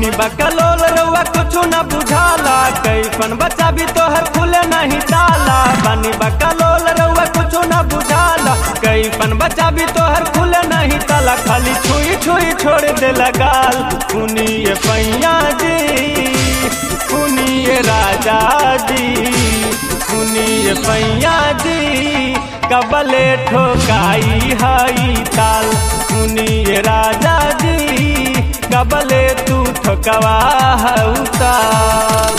बनी बकलोल रउआ कुछ न बुझाला कैसन बच्चा भी तोहर खुले नहीं ताला बनी बकलोल रउआ कुछ न बुझाला कैसन बच्चा भी तोहर खुले नहीं ताला खाली छुई छुई छोड़ दे लगाल सुनिए पैया जी सुनिए राजा जी सुनिए पैया जी कबले ठोकाई हई ताल सुनिए राजा जी कबले तू ठोकवा हऊ ताल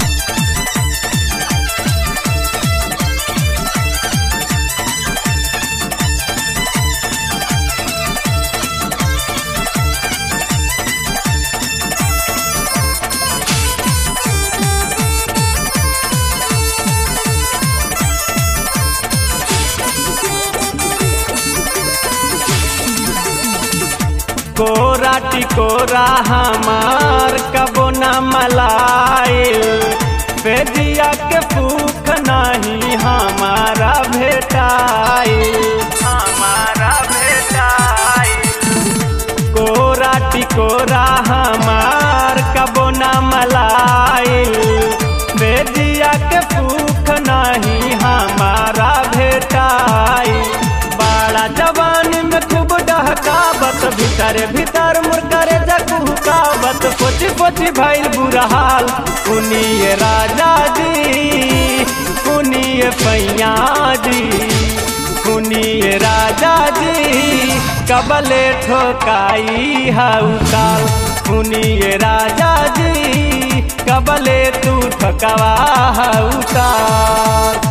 कोरा टिकोरा हमार कबो न मलाइल पेजिया के भूख नहीं हमारा भेटाइल हमारा भेटाइल कोरा टिकोरा हमार कबो न मलाइल बेजिया के भूख नहीं हमारा भेटाइल बड़ा जवान में खूब डहकावत भीतर भीतर मुरकरे जकुहकावत पोची पोची भइल बुरा हाल सुनिए राजा जी सुनिए पैया जी सुनिए राजा जी कबले ठोकाई हऊ काल सुनिए राजा जी कबले तू ठोकवा हऊ काल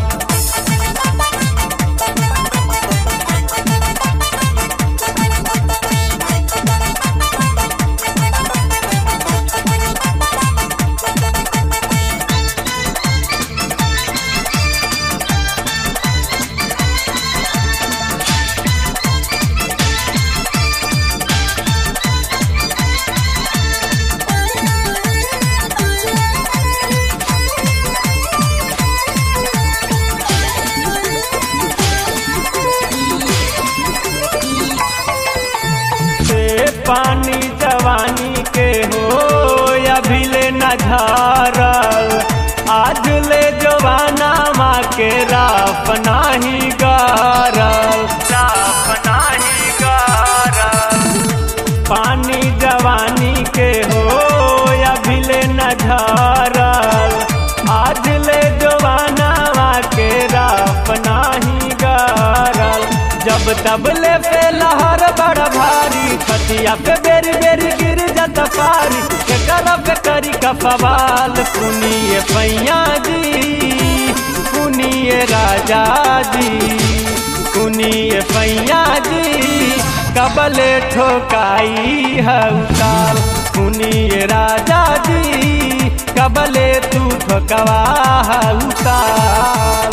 से पानी जवानी के हो अभी ले न झारल आज ले जवाना माँ के राफ नाही गारल राफ नाही गारल पानी जवानी के हो अभी ले न झारल आज ले जवाना माँ के राफ नाही गारल जब तब ले पे लहर बड़ा भारी खतिया पे बेरी बेरी गिर जाता पारी के करब करी का सवाल सुनिए पैया जी सुनिए राजा जी सुनिए पैया जी कबले ठोकाई हऊ ताल सुनिए राजा जी कबले तू ठोकवा हऊ ताल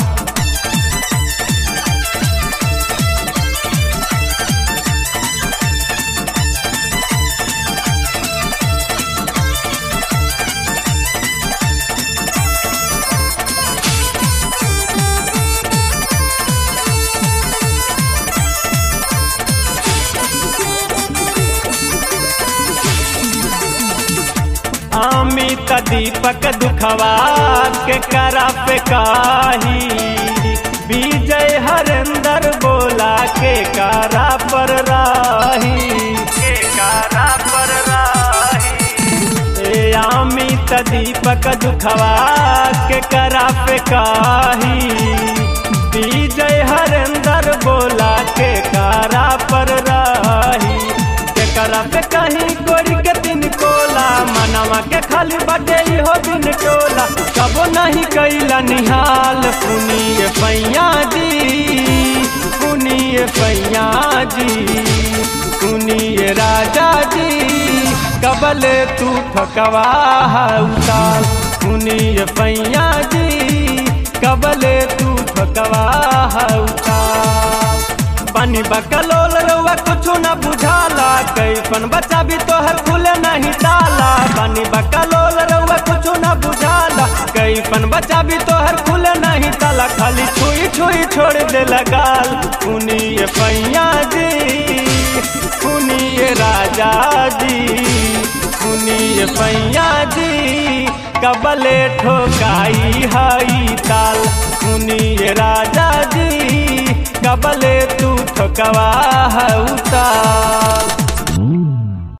अमित दीपक दुखवा के करा पे काही विजय हरेंद्र बोला के कारा पर राही के कारा पर राही ए अमित दीपक दुखवा के करा पे काही विजय हरेंद्र बोला के कारा पर राही के करा पे कहीं गोरी के दिन कोला मनवा के खाली बटे हो दिन टोला कबो नहीं कैला निहाल सुनिए पैया जी सुनिए पैया जी सुनिए राजा जी कबले तू ठकवा उताल सुनिए पैया जी कबले तू ठकवा उताल पानी बकलोल रउआ कुछ न बुझाला कैसन बच्चा भी तोहर खुले नहीं ताला पानी बकलोल रउआ कुछ न बुझाला कैसन बच्चा भी तोहर खुले नहीं ताला खाली छुई छुई छोड़ दे लगाल सुनिए पैया जी सुनिए राजा जी सुनिए सुनिए पैया जी कबले ठोकाई हई ताल सुनिए राजा जी कबले तू ठोकवा हऊ ताल